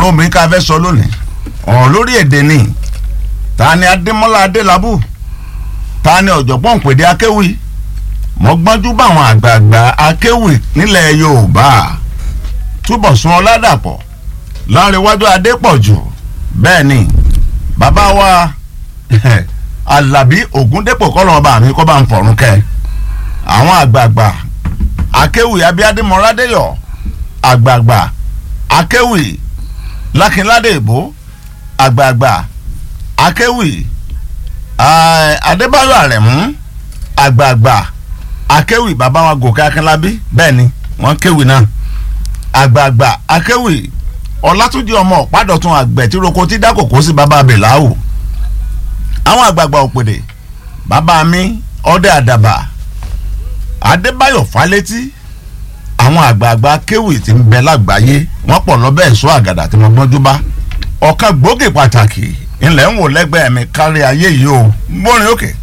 ọ̀rọ̀ obìnrin ká fẹ́ sọ lónìí ọ̀rọ̀ lórí èdè ni ta ni adémọ́lá adélábù ta ni ọ̀jọ̀gbọ́n pèdè akéwì mọ́gbọ́njú báwọn àgbààgbà akéwì nílẹ̀ yorùbá túbọ̀ sun ọládàpọ̀ láńrewájú adépọ̀jù bẹ́ẹ̀ ni bàbá wa alábí ògúndépò kọ́lọ́ ọba mi kọ́ bá ń fọ̀rún kẹ́ àwọn àgbààgbà akéwì abíádé mọ́rádéyọ̀ àgbààgbà akéwì lákínládé ìbò àgbààgbà akéwì adébáyọ̀ àrẹ̀mú àgbààgbà akéwì bàbá wa gòkè akínlábí bẹ́ẹ̀ ni wọ́n kéwì náà àgbààgbà akéwì ọlátúnjì ọmọ ọ̀pádọ̀tún àgbẹ̀ tí roko tí dákòkò sí bàbá abèláwò àwọn àgbààgbà òpèdè bàbá mi ọdẹ àdàbà adébáyọ̀ fálétí àwọn àgbààgbà kéwì tí ń bẹ lágbàáyé wọ́n pọ̀ lọ́bẹ̀ ẹ̀ṣọ́ àgàdà tí wọ́n gbọ́njú bá ọ̀kan gbòógì pàtàkì ńlẹ̀ ń wò lẹ́gbẹ̀ẹ́ mi kárí ayé yìí o gbórin òkè. Okay